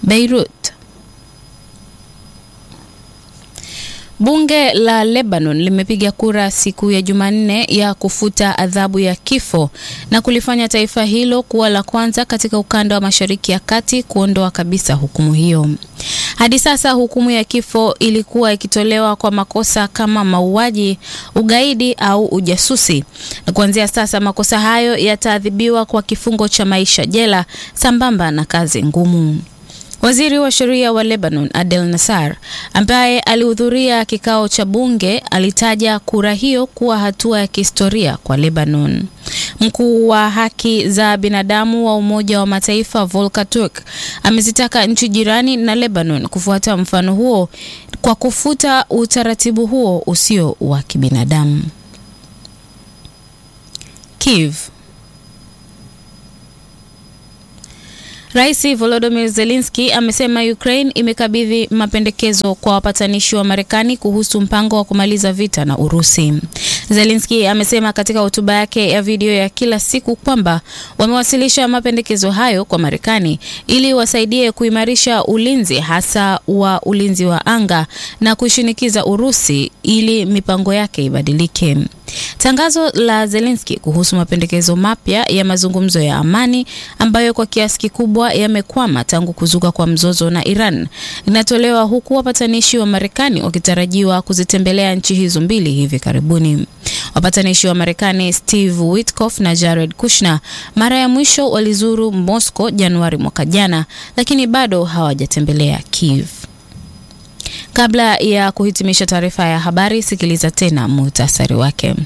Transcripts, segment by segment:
Beirut. Bunge la Lebanon limepiga kura siku ya Jumanne ya kufuta adhabu ya kifo na kulifanya taifa hilo kuwa la kwanza katika ukanda wa Mashariki ya Kati kuondoa kabisa hukumu hiyo. Hadi sasa hukumu ya kifo ilikuwa ikitolewa kwa makosa kama mauaji, ugaidi au ujasusi, na kuanzia sasa makosa hayo yataadhibiwa kwa kifungo cha maisha jela sambamba na kazi ngumu. Waziri wa sheria wa Lebanon Adel Nassar, ambaye alihudhuria kikao cha bunge, alitaja kura hiyo kuwa hatua ya kihistoria kwa Lebanon. Mkuu wa haki za binadamu wa Umoja wa Mataifa Volker Turk amezitaka nchi jirani na Lebanon kufuata mfano huo kwa kufuta utaratibu huo usio wa kibinadamu. Kiev. Rais Volodymyr Zelensky amesema Ukraine imekabidhi mapendekezo kwa wapatanishi wa Marekani kuhusu mpango wa kumaliza vita na Urusi. Zelensky amesema katika hotuba yake ya video ya kila siku kwamba wamewasilisha mapendekezo hayo kwa Marekani ili wasaidie kuimarisha ulinzi hasa wa ulinzi wa anga na kushinikiza Urusi ili mipango yake ibadilike. Tangazo la Zelensky kuhusu mapendekezo mapya ya mazungumzo ya amani ambayo kwa kiasi kikubwa yamekwama tangu kuzuka kwa mzozo na Iran linatolewa huku wapatanishi wa Marekani wakitarajiwa kuzitembelea nchi hizo mbili hivi karibuni. Wapatanishi wa Marekani Steve Witkoff na Jared Kushner mara ya mwisho walizuru Moscow Januari mwaka jana, lakini bado hawajatembelea Kiev. Kabla ya kuhitimisha taarifa ya habari, sikiliza tena muhtasari wake.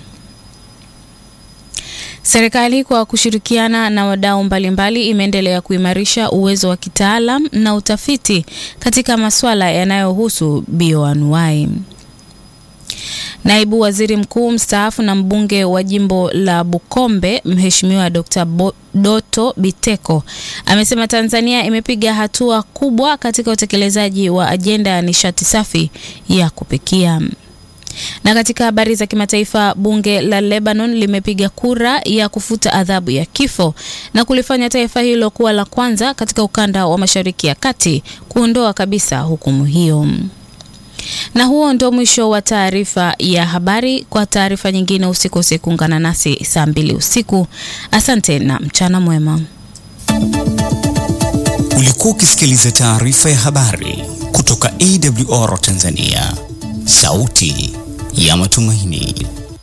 Serikali kwa kushirikiana na wadau mbalimbali imeendelea kuimarisha uwezo wa kitaalam na utafiti katika masuala yanayohusu bioanuwai. Naibu Waziri Mkuu mstaafu na mbunge wa jimbo la Bukombe Mheshimiwa Dr. Doto Biteko amesema Tanzania imepiga hatua kubwa katika utekelezaji wa ajenda ya nishati safi ya kupikia. Na katika habari za kimataifa, bunge la Lebanon limepiga kura ya kufuta adhabu ya kifo na kulifanya taifa hilo kuwa la kwanza katika ukanda wa Mashariki ya Kati kuondoa kabisa hukumu hiyo. Na huo ndio mwisho wa taarifa ya habari. Kwa taarifa nyingine, usikose kuungana nasi saa mbili usiku. Asante na mchana mwema. Ulikuwa ukisikiliza taarifa ya habari kutoka AWR Tanzania, sauti ya matumaini.